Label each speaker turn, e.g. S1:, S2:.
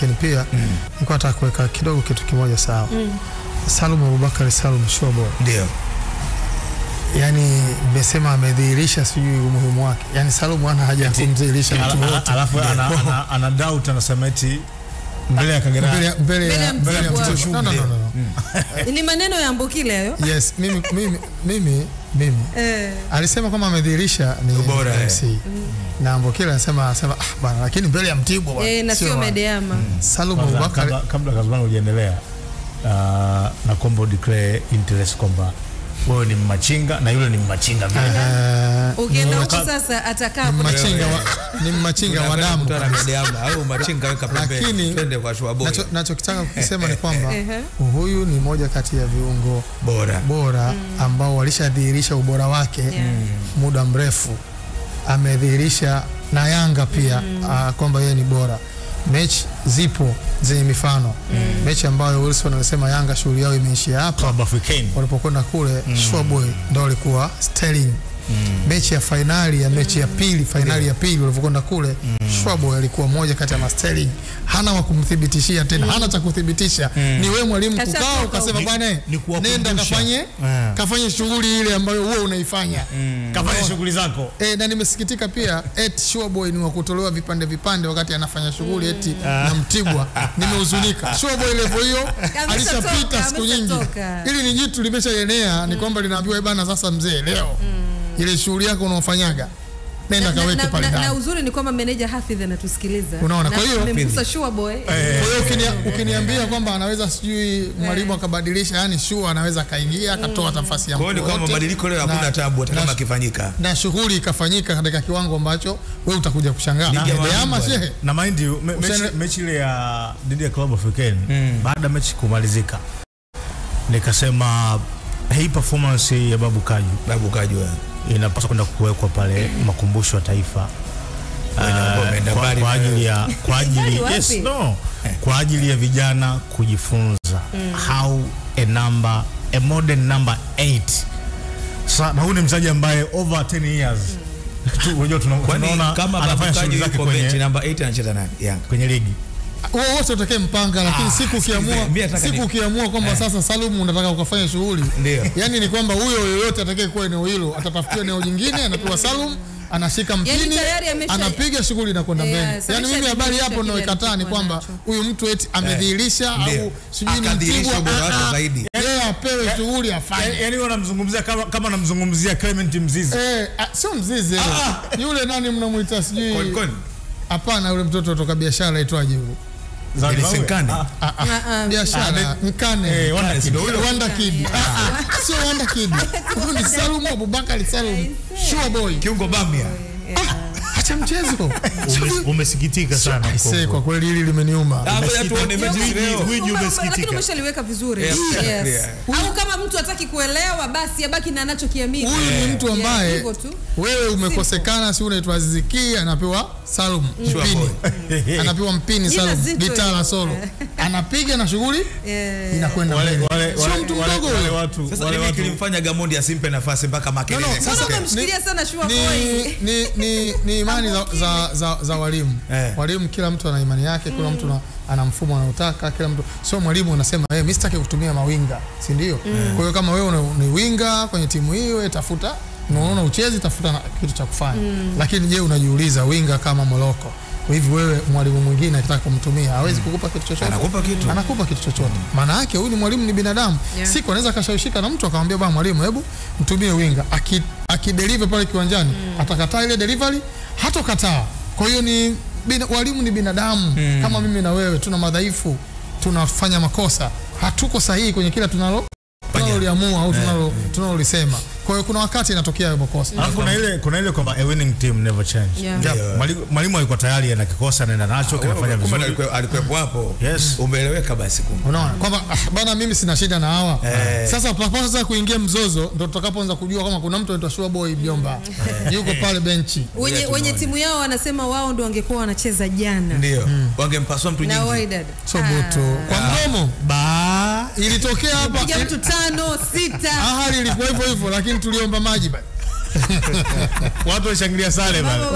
S1: lakini pia nilikuwa nataka kuweka kidogo kitu kimoja sawa. Salum Abubakar Salum Shobo,
S2: Ndio.
S1: yani nimesema amedhihirisha sijui umuhimu wake, yani Salum hana haja ya kumdhihirisha mtu
S3: Ala-
S1: wote
S3: alafu ana, ana, ana doubt anasema eti mbele ya Kagera
S1: mbele ya- mbele
S4: Mbele
S1: ya
S4: ya
S1: mbele ya
S4: Mtibwa.
S1: Mtibwa. No, no, no, no.
S4: ni maneno ya Mbokile hayo
S1: Yes, mimi mimi mimi mimi
S4: eh.
S1: alisema kama amedhihirisha ni
S2: Ubora, eh.
S1: MC na Mbokile anasema anasema ah bwana, lakini mbele ya Mtibwa bwana,
S4: Eh, na sio
S1: wa-
S4: Medeama
S1: Salum
S3: Kwanza,
S1: Abubakar
S3: kabla, kabla Kazumani hujaendelea uh, na kwamba declare interest kwamba wewe ni mmachinga na yule ni mmachinga vile.
S1: eh,
S4: ukienda
S1: ni
S4: huko
S1: machi-
S4: sasa atakaa
S1: ni
S4: hapo
S1: machinga wa, ni machinga wa damu
S2: Kutana
S1: kabisa.
S2: Medeama au machinga weka pembeni.
S1: Lakini-
S2: Twende kwa Shua Boy.
S1: Nacho- nachokitaka kukisema ni kwamba
S4: Ehe.
S1: huyu ni moja kati ya viungo
S2: Bora.
S1: bora ambao walishadhihirisha ubora wake
S4: Yeah.
S1: muda mrefu. Amedhihirisha na Yanga pia ah, kwamba yeye ni bora. Mechi zipo zenye mifano, mechi ambayo Wilson alisema Yanga shughuli yao imeishia hapa
S3: Club Africain.
S1: walipokwenda kule mm. Showboy ndo walikuwa Sterling mechi ya fainali ya mechi ya pili fainali ya pili walivyokwenda kule mm. Showboy alikuwa moja kati ya masterling hana wa kumthibitishia tena hana cha kuthibitisha ni wewe mwalimu
S4: Kashatoka
S1: kukaa ukasema
S3: Ni-
S1: bwana
S3: ni kuwakumbusha.
S1: nenda kafanye
S3: Ah.
S1: kafanye shughuli ile ambayo wewe unaifanya
S3: Kafanya shughuli zako.
S1: E, na nimesikitika pia eti Showboy ni wa kutolewa vipande vipande wakati anafanya shughuli eti na Mtibwa. Nimehuzunika. Showboy level hiyo
S4: Ameshatoka,
S1: alishapita siku nyingi.
S4: ameshatoka.
S1: Ili ni jitu limeshaenea, ni kwamba linaambiwa "Eh bana, sasa mzee, leo ile shughuli yako unaofanyaga nenda
S4: na,
S1: kaweke
S4: na,
S1: pale
S4: na, na
S1: ndani.
S4: uzuri ni kwamba meneja Hafidh anatusikiliza
S1: Unaona,
S4: Na
S1: kwa hiyo-
S4: amemgusa Sure Boy
S1: Kwa hiyo ukinia- ukiniambia kwamba anaweza sijui mwalimu akabadilisha, yani sure anaweza akaingia akatoa nafasi ya
S2: Kwa hiyo
S1: mtu
S2: ni kwamba
S1: wote.
S2: mabadiliko leo
S1: Na-
S2: hakuna tabu hata
S1: na-
S2: kama akifanyika.
S1: na shughuli ikafanyika katika kiwango ambacho wewe utakuja kushangaa.
S2: Ligi ya
S1: Medeama
S2: mabingwa.
S1: shehe
S3: na mind you me, mechi,
S1: Usene-
S3: mechi ile ya dhidi ya Club Africain baada ya mechi kumalizika nikasema hii performance ya Babu Kaju
S2: Babu kajua.
S3: inapaswa kwenda kuwekwa pale makumbusho ya taifa
S2: Wewe
S3: uh,
S2: umeenda
S3: kwa,
S2: mbali
S3: kwa
S2: na
S3: ajili ya kwa ajili
S4: Wapi?
S3: yes, no, kwa ajili ya vijana kujifunza how a number a modern number 8 sasa na huyu ni mchezaji ambaye over 10 years tu unajua tuna-
S2: Kwani
S3: tunaona
S2: kama Babu
S3: anafanya shughuli
S2: Kaju
S3: zake
S2: yuko benchi
S3: kwenye
S2: namba 8 anacheza nani? Yanga.
S3: kwenye ligi
S1: Wewe wote utakee mpanga lakini siku ukiamua
S2: mimi nataka
S1: siku
S2: ni-
S1: ukiamua kwamba sasa Salum unataka ukafanya shughuli
S2: Ndio.
S1: yani ni kwamba huyo yoyote atakaye kuwa eneo hilo atatafutiwa eneo jingine anapewa Salum anashika mpini
S4: tayari amesha-
S1: anapiga shughuli inakwenda
S4: Yes,
S1: mbele yani mimi habari
S4: ameshadhihirisha
S1: hapo
S4: kile
S1: naoikataa ni
S4: alichokuwa
S1: kwamba
S4: nacho.
S1: huyu mtu eti amedhihirisha
S2: Ndio.
S1: au sijui ni
S2: Akadhihirisha
S1: Mtibwa
S2: ubora wake
S1: ah, ah,
S2: zaidi.
S1: yeye apewe shughuli afanye
S3: Ya- yaani wanamzungumzia kama kama namzungumzia Clement Mzizi
S1: Eh, ah, sio mzizi yule nani mnamuita sijui
S2: Konkoni.
S1: hapana yule mtoto toka biashara aitwaje yule
S3: Zawadi
S2: Elise
S3: Mawe.
S2: Nkane.
S3: Ah,
S1: Ah, ah,
S4: Ah, ah.
S1: biashara Nkane
S3: eh, Wanda Kid.
S1: Wanda Kid. Ah, ah, sio Wanda Kid. Huyu ni Salum Abubakar Salum. Sure boy.
S2: Kiungo Bamia.
S1: Acha mchezo.
S5: Ume- umesikitika sana
S1: Aisee,
S5: mkongwe.
S1: kwa kweli hili limeniuma.
S2: Ah, ngoja tuone mechi
S5: Gwiji-
S2: leo.
S5: gwiji
S4: Kumbe-
S5: umesikitika.
S4: lakini umeshaliweka vizuri
S2: Yeah,
S4: yes.
S2: yeah.
S4: au kama mtu hataki kuelewa basi abaki na anachokiamini
S1: Huyu ni mtu
S4: Yeah,
S1: ambaye
S4: hivyo tu.
S1: wewe umekosekana, si unaitwa Aziziki, anapewa Salum mpini, anapewa mpini
S4: Jina
S1: Salum,
S4: zito
S1: gitaa la
S4: hilo.
S1: solo, anapiga na shughuli
S4: Yeah.
S1: inakwenda
S3: Wale
S1: mbele.
S3: wale
S1: Sio
S3: wale
S1: mtu
S3: wale-
S1: mdogo
S3: wale
S1: huyo.
S3: watu
S2: Sasa
S3: wale
S2: nini
S3: watu
S2: kilimfanya Gamondi asimpe nafasi mpaka
S1: No,
S2: Makelele?
S1: no,
S2: Sasa-
S1: sasa
S4: umemshikilia sana Sure
S1: ni,
S4: Boy.
S1: ni, ni, ni imani za, za, za, za walimu
S2: Eh.
S1: walimu kila mtu ana imani yake kila mtu na, ana mfumo anaotaka kila mtu sio mwalimu unasema hey, mi sitaki kutumia mawinga si ndio kwa hiyo kama wewe una- ni winga kwenye timu hiyo wewe tafuta unaona uchezi tafuta na, kitu cha kufanya lakini je unajiuliza winga kama Moroko hivi wewe mwalimu mwingine akitaka kumtumia hawezi kukupa kitu chochote
S2: Anakupa kitu.
S1: anakupa kitu chochote maana yake huyu ni mwalimu ni binadamu
S4: Yeah.
S1: siku anaweza akashawishika na mtu akamwambia bwana mwalimu hebu mtumie winga aki, akideliver pale kiwanjani atakataa ile delivery hatokataa kwa hiyo ni bina, walimu ni binadamu kama mimi na wewe tuna madhaifu tunafanya makosa hatuko sahihi kwenye kila tunalo tunaloliamua au tunalo tunalolisema kwa hiyo kuna wakati inatokea hayo makosa
S3: Alafu kuna ile kuna ile kwamba a winning team never change.
S4: Yeah.
S2: Ndio.
S3: Mwalimu- Mwalimu alikuwa tayari ana kikosa anaenda nacho kinafanya
S2: Kumbe
S3: vizuri.
S2: alikuwa- alikuwepo hapo.
S3: Yes.
S2: Umeeleweka basi kumbe.
S1: unaona kwamba ah, bana mimi sina shida na hawa
S2: Eh.
S1: sasa tutakapoanza kuingia mzozo ndo tutakapoanza kujua kama kuna mtu anaitwa Sure Boy Mjomba yuko pale benchi
S4: wenye,
S2: Ngoja
S4: wenye
S2: tuone.
S4: timu yao wanasema wao ndo wangekuwa wanacheza jana
S2: Ndio. Wangempasua mtu
S4: na
S2: nyingi.
S4: Wydad
S1: Soboto kwa mdomo
S3: Ba
S1: ilitokea hapa
S4: piga mtu tano sita
S1: hali ilikuwa hivyo hivyo lakini tuliomba maji bana
S3: watu washangilia sare bana.